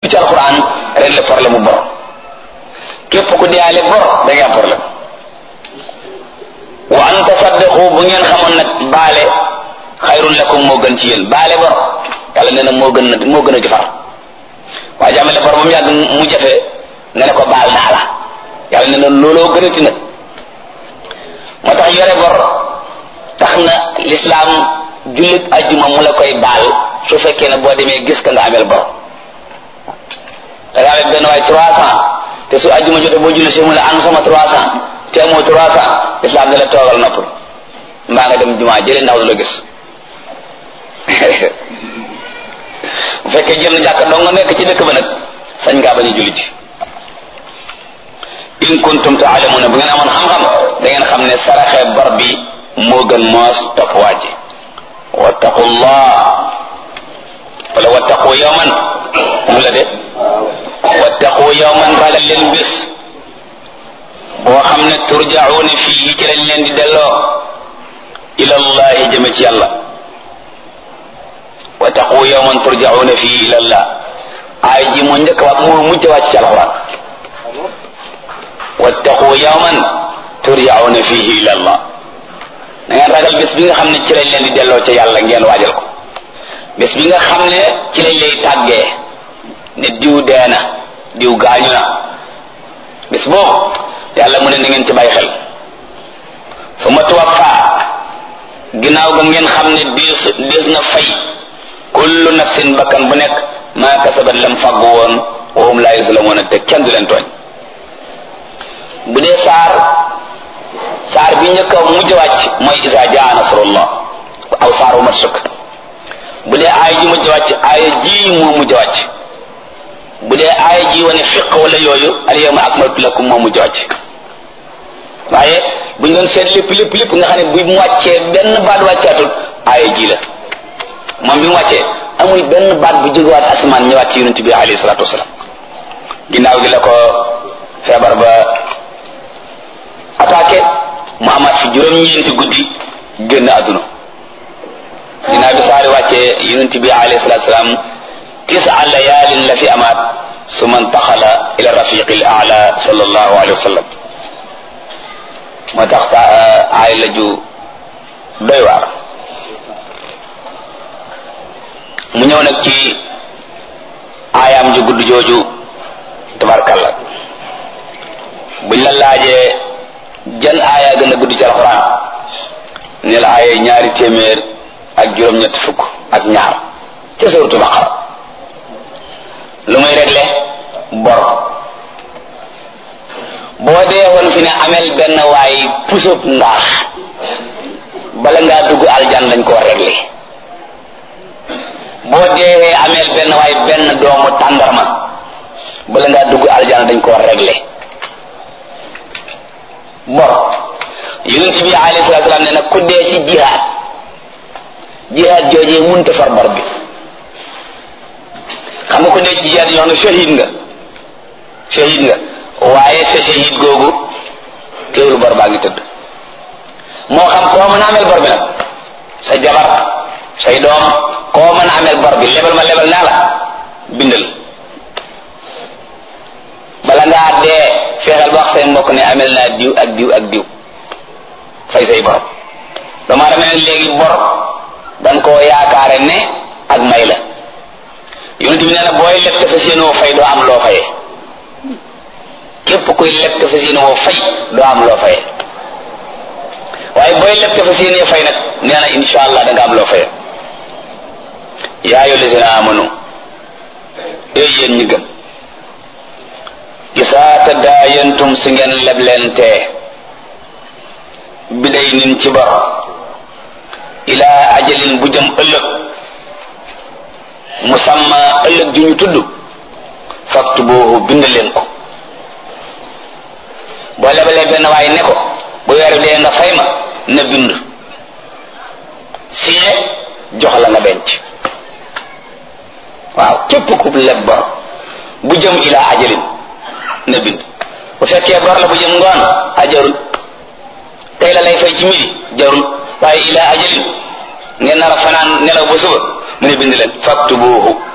ci alquran régler problème mu bor képp ku deyaale bor da ngay am problème wa an tasaddaqu bu ngeen xamoon nag baale xayrun lakum moo gën ci yéen baale bor yàlla nee na moo gën a moo gën a jëfar waa jàmmale bor ba mu yàgg mu jafe nga ne ko baal naa la yàlla nee na looloo gën a ti nag moo tax yore bor tax na lislaam jullit ajjuma mu la koy baal su fekkee ne boo demee gis ka nga ameel bor da nga amee benn waay trois cent te su ajjuma jotee boo julli si mu la an sama trois cent te amoo trois cent lislaam ne la toogal noppal mbaa nga dem jumaa jëlee ndaw du la gis bu fekkee jëm na jàkk dong nga nekk ci dëkk ba nag sañ ngaa bañ a julli ci in kuntum taalamuna bu ngeen amoon xam-xam da ngeen xam ne saraxe bor bi moo gën moos topp waaji wattaqullah wala wattaqu yawman mu la de wattaqu yawman ragal leen bés boo xam ne turjauna fii ci lañ leen di delloo ila allahi jëme ci yàlla wattaqu yawman turjauna fii ila allah ay ji moo njëkk wax moo mujj wàcc ci alquran wattaqu yawman turjauna fihi ila allah na ngeen ragal bés bi nga xam ne ci lañ leen di delloo ca yàlla ngeen waajal ko bés bi nga xam ne ci lañ lay tàggee ne diw dee na diw gaañu na bés boobu yàlla mu ne na ngeen ci bàyyi xel fu ma tuwaffa ginnaaw ga ngeen xam ne diis diis na fay kullu nafsin bakkan bu nekk maa kasabat lam fàggu woon wa hum laa yuslamuuna te kenn du leen tooñ bu dee saar saar bi njëkk a mujj wàcc mooy isa jaa nasrullah aw saar wu mat sukk bu dee aaya ji mujj wàcc aaya ji moo mujj wàcc bu dee aaya ji wane fiq wala yooyu al yawma akmaltu lakum moo mujj wàcc waaye bu ñu doon seet lépp lépp lépp nga xam ne bu mu wàccee benn baat wàccaatul aaya ji la moom bi mu wàccee amul benn baat bu jógewaat asamaan ñëwaat ci yonent bi alayhi salaatu wasalaam ginnaaw gi la ko feebar ba attaqué mu amaat fi juróom-ñeenti guddi génn àdduna ginnaaw bi saari wàccee yonent bi alayhi salaatu wasalaam tisa layaalin la fi amaat su man taxala ila rafiqi l ala sallallahu alayhi wa sallam moo tax sa aay la ju doy waar mu ñëw nag ci aayaam ju gudd jooju tabarkalla buñ la laajee jan aaya gën a gudd ci alxuraan ne la aaya ñaari téeméer ak juróom-ñett fukk ak ñaar ca suuratu baqara lu muy réglé bor boo dee woon fi ne amel benn waay pusub ndaax bala ngaa dugg aljan lañ koo réglé boo dee ameel benn waay benn doomu tàndarma bala ngaa dugg aljana dañ koo réglé bor yonent bi alayhi salatu salaam ne nag ku dee ci jihaad jihaad joojee munta far bor bi xam nga ku dee ci jihaad yoo xam ne shahid nga shahid nga waaye sa shahid googu teewul bor baa ngi tëdd moo xam koo mën a ameel bor bi nag sa jabar say doom koo mën a ameel bor bi lebal ma lebal naa la bindal bala ngaa dee fexeel ba wax say mbokk ne amel naa diw ak diw ak diw fay say bor dama dama ne léegi bor dan koo yaakaare ne ak may la yonent bi nee na booy leb te fas yéene woo fay doo am loo fayee képp kuy leb te fas yéene woo fay doo am loo fayee waaye booy leb te fas yéene fay nag nee na insha allah da nga am loo fayee yaa ayyuha allazina amanu ee yéen ñi gëm isaa tadaayantum si ngeen leblente biday nin ci bor ilaa ajalin bu jëm ëllëg musamma ëllëg ju ñu tudd faktubuhu bind leen ko boo lebalee benn waay ne ko bu weer dee nga fay ma na bind signé jox la nga denc waaw képp ku leb bor bu jëm ilaa ajalin na bind bu fekkee bor la bu jëm ngoon a jarul tey la lay fay ci midi jarul waaye ilaa ajalin ngeen nar a fanaan nelaw ba suba mu ne bind leen faktubuhu